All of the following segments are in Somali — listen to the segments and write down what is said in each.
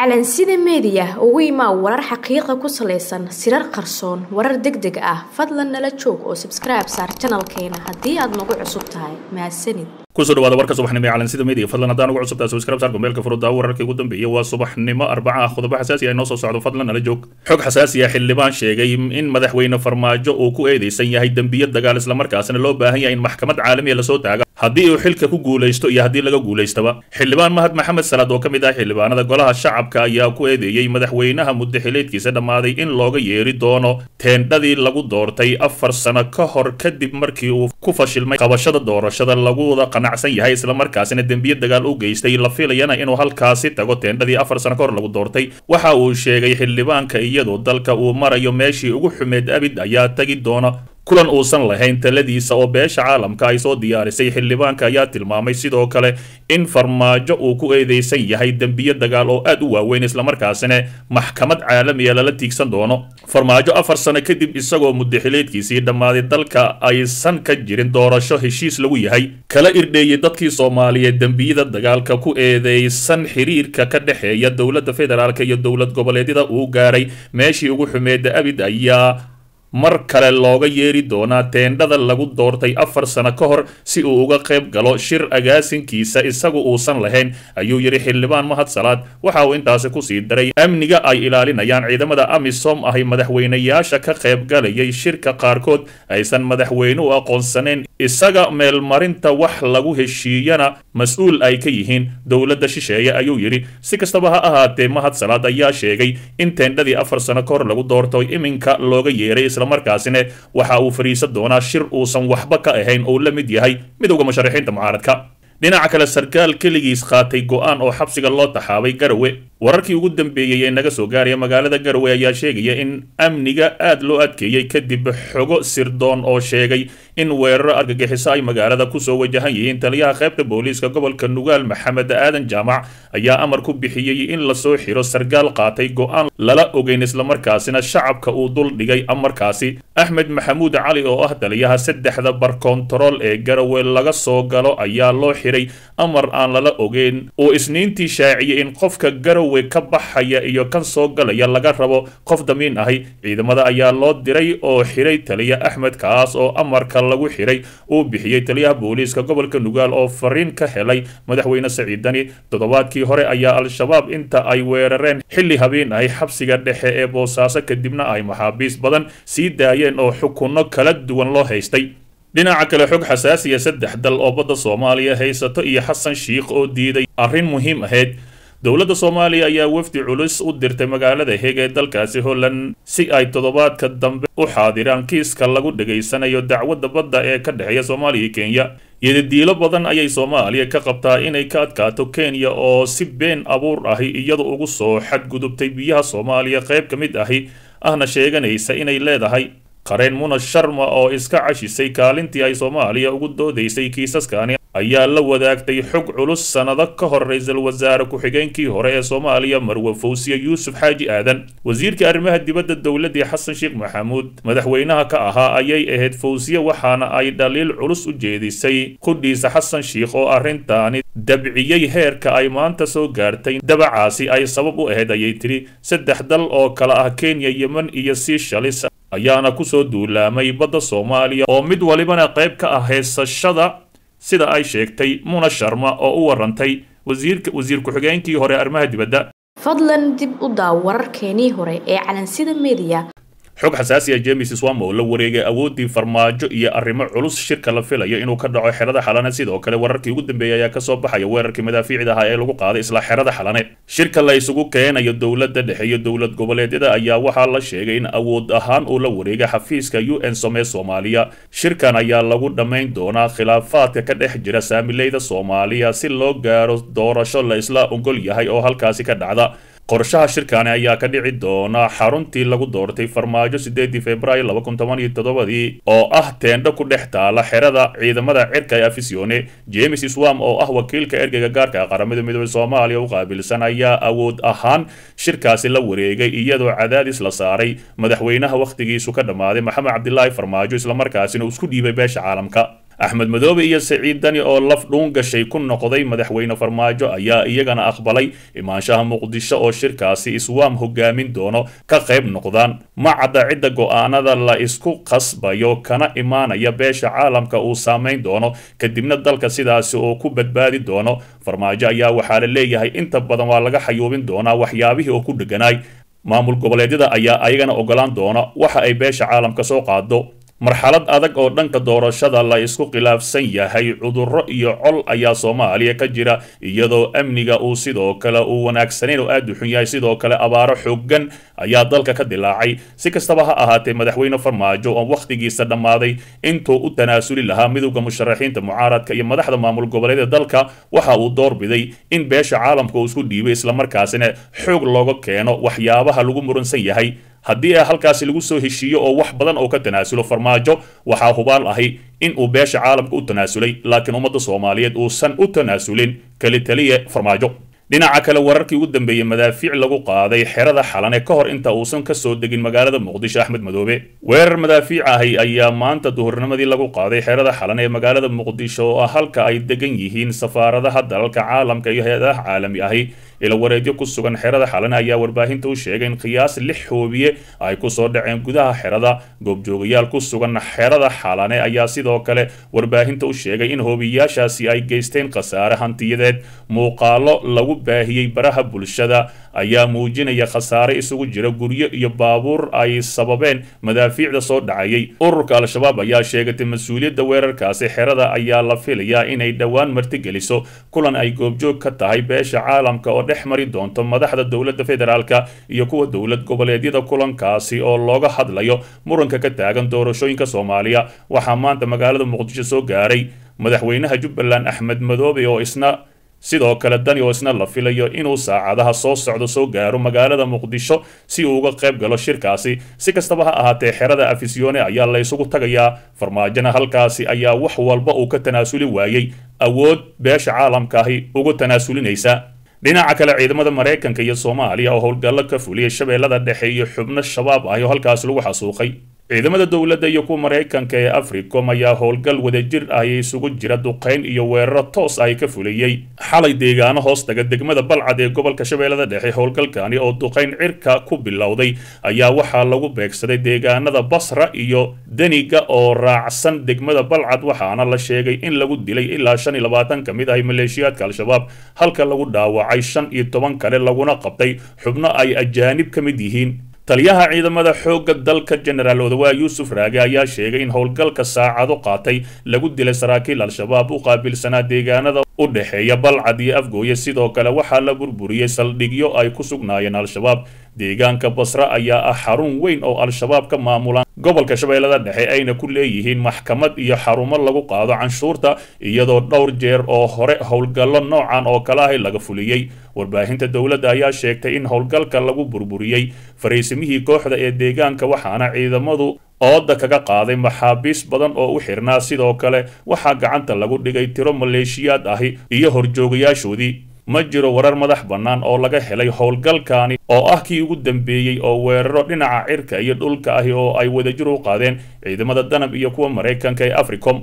calansida meediya ugu imaa warar xaqiiqa ku salaysan sirar qarsoon warar deg deg ah fadlan nala joog oo sabskribe saar janalkeena haddii aad nagu cusub tahay mahadsanid kusoo dhawaada warka subaxnimo ee calansida media fadlan haddaan ugu cusubtaa subscribe saar gombeelka furudaa wararkii ugu dambeeyay waa subaxnimo arbaca ah qodobo xasaasi ah inoo soo socdo fadlan nala joog xog xasaasi ah xildhibaan sheegay in madaxweyne farmaajo uu ku eedeysan yahay dembiyo dagaal islamarkaasina loo baahan yahay in maxkamad caalamiya lasoo taaga haddii uu xilka ku guulaysto iyo haddii laga guulaystaba xildhibaan mahad maxamed salaad oo ka mid ah xildhibaanada golaha shacabka ayaa ku eedeeyey madaxweynaha muddaxileedkiisa dhammaaday in looga yeeri doono teendhadii lagu doortay afar sano ka hor kadib markii uu ku fashilmay qabashada doorashada lagu wada qanacsan yahay islamarkaasina dembiyo dagaal u geystay la filayana inuu halkaasi tago teendhadii afar sano ka hor lagu doortay waxa uu sheegay xildhibaanka iyadoo dalka uu marayo meeshii ugu xumeed abid ayaa tagi doona kulan uusan lahayn taladiisa oo beesha caalamka ay soo diyaarisay xildhibaanka ayaa tilmaamay sidoo kale in farmaajo uu ku eedeysan yahay dembiyo dagaal oo aad u waaweyn islamarkaasina maxkamad caalamiya lala tiigsan doono farmaajo afar sano kadib isagoo muddaxileedkiisii dhammaaday dalka aysan ka jirin doorasho heshiis lagu yahay kala irdheeyay dadkii soomaaliyeed dembiyada dagaalka ku eedeysan xiriirka ka dhexeeya dowladda federaalk iyo dowlad goboleedyada uu gaaray meeshii ugu xumeeda abid ayaa mar kale looga yeeri doonaa teendhada lagu doortay afar sano ka hor si uu uga qayb galo shir agaasinkiisa isagu uusan lahayn ayuu yidhi xildhibaan mahad salaad waxa uu intaasi kusii daray amniga ay ilaalinayaan ciidamada amisom ahay madaxweynayaasha ka qayb galayay shirka qaarkood aysan madaxweyne u aqoonsaneyn isaga meelmarinta wax lagu heshiiyana mas-uul ay ka yihiin dowladda shisheeye ayuu yidhi si kastaba ha ahaatee mahad salaad ayaa sheegay in teendhadii afar sano ka hor lagu doorto iminka looga yeeray islamarkaasina waxa uu fadhiisan doonaa shir uusan waxba ka ahayn oo la mid yahay midowda musharaxiinta mucaaradka dhinaca kale sarkaal keligiis qaatay go-aan oo xabsiga loo taxaabay garawe wararkii ugu dambeeyey ee naga soo gaaraya magaalada garowe ayaa sheegaya in amniga aad loo adkeeyey kadib xogo sirdoon oo sheegay in weeraro argagixiso ay magaalada kusoo wajahan yihiin taliyaha qaybta booliiska gobolka nugaal maxamed aadan jaamac ayaa amar ku bixiyey in lasoo xiro sarkaal qaatay go-aan lala ogeyn islamarkaasina shacabka uu dul dhigay amarkaasi axmed maxamuud cali oo ah taliyaha saddexda barkontarool ee garowe laga soo galo ayaa loo xiray amar aan lala ogeyn uu isniintii shaaciyey in qofka garowe ka baxaya iyo kan soo galaya laga rabo qof damiin ahi ciidamada ayaa loo diray oo xiray taliya axmed kaas oo amarka lagu xiray uu bixiyey taliyaha booliiska gobolka nugaal oo fariin ka helay madaxweyne saciidani toddobaadkii hore ayaa al-shabaab inta ay weerareen xilli habeen ahi xabsiga dhexe ee boosaaso kadibna ay maxaabiis badan sii daayeen oo xukunno kala duwan loo haystay dhinaca kale xog xasaasiya saddex dal oo badda soomaaliya haysato iyo xasan shiikh oo diiday arrin muhiim ahayd dowladda soomaaliya ayaa wafdi culus u dirtay magaalada heeg ee dalkaasi holland si ay toddobaadka dambe u xaadiraan kiiska lagu dhegaysanayo dacwadda badda ee ka dhexeeya soomaaliya iyo kenya iyadadiilo badan ayay soomaaliya ka qabtaa inay ka adkaato kenya oo si been abuur ahi iyadu ugu soo xadgudubtay biyaha soomaaliya qayb ka mid ahi ahna sheeganaysa inay leedahay qareen muna sharma oo iska cashisay kaalintii ay soomaaliya ugu doodaysay kiisaskani ayaa la wadaagtay xog culus sannado ka hor ra-iisul wasaare ku-xigeenkii hore ee soomaaliya marwe fawsiye yuusuf xaaji aadan wasiirka arrimaha dibadda dowladdii xasan sheekh maxamuud madaxweynaha ka ahaa ayay ahayd fawsiye waxaana ay dhaliil culus u jeedisay qudhiisa xasan shiikh oo arrintaani dabciyey heerka ay maanta soo gaartay dabacaasi ay sabab u ahayd ayay tidhi saddex dal oo kale ah kenya yemen iyo siishalis ayaana kusoo duulaamay badda soomaaliya oo mid walibana qayb ka ah heesashada sida ay sheegtay muna sharma oo u warantay wasiirka wasiir ku-xigeenkii hore arrimaha dibadda fadlan dib u daaw wararkeenii hore ee calansida meediya xog xasaasiya james swam oo la wareegay awooddii farmaajo iyo arrimo culus shirka la filayo inuu ka dhaco xerada xalane sidoo kale wararkii ugu dambeeyay ayaa kasoo baxaya weerarkii madaafiicda ahaa ee lagu qaaday isla xerada xalane shirka la isugu keenayo dowladda dhexe iyo dowlad goboleedyada ayaa waxaa la sheegay in awood ahaan uu la wareegay xafiiska u n some soomaaliya shirkan ayaa lagu dhammayn doonaa khilaafaadka ka dhex jira saamileyda soomaaliya si loo gaaro doorasho la isla ogol yahay oo halkaasi ka dhacda qorshaha shirkaani ayaa ka dhici doona xaruntii lagu doortay farmaajo sideedii februaayo laba kun toban iyo toddobadii oo ah teendho ku dhex taala xerada ciidamada cirka ee afisione james swam oo ah wakiilka ergeyga gaarka qaramada midoobey soomaaliya u qaabilsan ayaa awood ahaan shirkaasi la wareegay iyadoo cadaadis la saaray madaxweynaha wakhtigiisu ka dhammaaday maxamed cabdilaahi farmaajo islamarkaasina uu isku dhiibay beesha caalamka axmed madoobe iyo saciid dani oo laf dhuun gashay ku noqday madaxweyne farmaajo ayaa iyagana aqbalay imaanshaha muqdisho oo shirkaasi iswaam hogaamin doono ka qayb noqdaan ma cadda cidda go-aanada la isku qasbayo kana imaanaya beesha caalamka uu saamayn doono kadibna dalka sidaasi oo ku badbaadi doono farmaajo ayaa waxaa la leeyahay inta badan waa laga xayuubin doonaa waxyaabihii oo ku dheganaay maamul goboleedyada ayaa ayagana ogolaan doona waxa ay beesha caalamka soo qaado marxalad adag oo dhanka doorashada la isku khilaafsan yahay cudurro iyo col ayaa soomaaliya ka jira iyadoo amniga uu sidoo kale uu wanaagsanayn oo aada u xun yahay sidoo kale abaaro xooggan ayaa dalka ka dilaacay si kastaba ha ahaatee madaxweyne farmaajo oo wakhtigiisa dhammaaday intuu u tanaasuli lahaa midowda musharaxiinta mucaaradka iyo madaxda maamul goboleedyada dalka waxa uu doorbiday in beesha caalamka uu isku dhiibay islamarkaasina xoog looga keeno waxyaabaha lagu muransan yahay haddii a halkaasi lagu soo heshiiyo oo wax badan oo ka tanaasulo farmaajo waxaa hubaal ahi in uu beesha caalamka u tanaasulay laakiin ummadda soomaaliyeed uusan u tanaasulin keli taliye farmaajo dhinaca kale wararkii ugu dambeeyey madaafiic lagu qaaday xerada xalane ka hor inta uusan ka soo degin magaalada muqdisho axmed madoobe weerar madaafiic ahi ayaa maanta duhurnimadii lagu qaaday xerada xalane ee magaalada muqdisho oo ah halka ay degan yihiin safaaradaha dalalka caalamka iyo hay-adaha caalami ahi ila wareedyo ku sugan xerada xalane ayaa warbaahinta u sheegay in qiyaas lix hoobiye ay kusoo dhaceen gudaha xerada goobjoogayaal ku sugan xerada xalane ayaa sidoo kale warbaahinta u sheegay in hoobiyaashaasi ay geysteen khasaare hantiyadeed muuqaalo lagu baahiyey baraha bulshada ayaa muujinaya khasaare isugu jira guryo iyo baabuur ay sababeen madaafiicda soo dhacayay ururka al-shabaab ayaa sheegatay mas-uuliyadda weerarkaasi xerada ayaa la filayaa inay dhowaan martigeliso kulan ay goobjoog ka tahay beesha caalamka oo dhex mari doonto madaxda dowladda federaalka iyo kuwa dowlad goboleedyada kulankaasi oo looga hadlayo muranka ka taagan doorashooyinka soomaaliya waxaa maanta magaalada muqdisho soo gaaray madaxweynaha jubbaland axmed madoobe oo isna sidoo kale dani oo isna la filayo inuu saacadaha soo socdo soo gaaro magaalada muqdisho si uu uga qayb galo shirkaasi si kastaba ha ahaatee xerada afisyoone ayaa la isugu tagayaa farmaajona halkaasi ayaa wax walba uu ka tanaasuli waayey awood beesha caalamkaahi uga tanaasulinaysa dhinaca kale ciidamada maraykanka iyo soomaaliya oo howlgallo ka fuliyay shabeellada dhexe iyo xubno shabaab ah oo halkaas lagu xasuuqay ciidamada dowladda iyo kuwa maraykanka ee africom ayaa howlgal wadajir ah isugu jira duqayn iyo weeraro toos ay ka fuliyey xalay deegaano hoostaga degmada balcad ee gobolka shabeellada dhexe howlgalkani oo duqayn cirka ku bilowday ayaa waxaa lagu beegsaday deegaanada basra iyo deniga oo raacsan degmada balcad waxaana la sheegay in lagu dilay ilaa shan iyo labaatan ka mid ah maleeshiyaadka al-shabaab halka lagu dhaawacay shan iyo toban kale laguna qabtay xubno ay ajaanib ka mid yihiin taliyaha ciidamada xoogga dalka jenaraal odawaa yuusuf raage ayaa sheegay in howlgalka saacado qaatay lagu dilay saraakiil al-shabaab u qaabilsanaa deegaanada u dhexeeya balcad iyo afgooye sidoo kale waxaa la burburiyey saldhigyo ay ku sugnaayeen al-shabaab deegaanka basra ayaa ah xarun weyn oo al-shabaab ka maamulaan gobolka shabeellada dhexe ayna ku leeyihiin maxkamad iyo xarumo lagu qaado canshuurta iyadoo dhowr jeer oo hore howlgallo noocan oo kale ahi laga fuliyey warbaahinta dowladda ayaa sheegtay in howlgalka lagu burburiyey fariisimihii kooxda ee deegaanka waxaana ciidamadu ooda kaga qaaday maxaabiis badan oo u xirnaa sidoo kale waxaa gacanta lagu dhigay tiro maleeshiyaad ahi iyo horjoogayaashoodii ma jiro warar madax bannaan oo laga helay howlgalkaani oo ah kii ugu dambeeyey oo weeraro dhinaca cirka iyo dhulka ahi oo ay wadajir u qaadeen ciidamada danab iyo kuwa maraykanka ee africom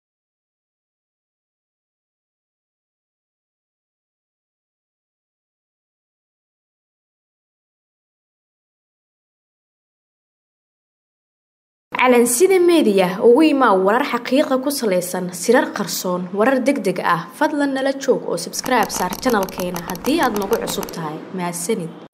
calansida meediya ugu imaa warar xaqiiqa ku salaysan sirar qarsoon warar deg deg ah fadlan nala joog oo sabskribe saar janalkeena haddii aad nagu cusub tahay mahadsanid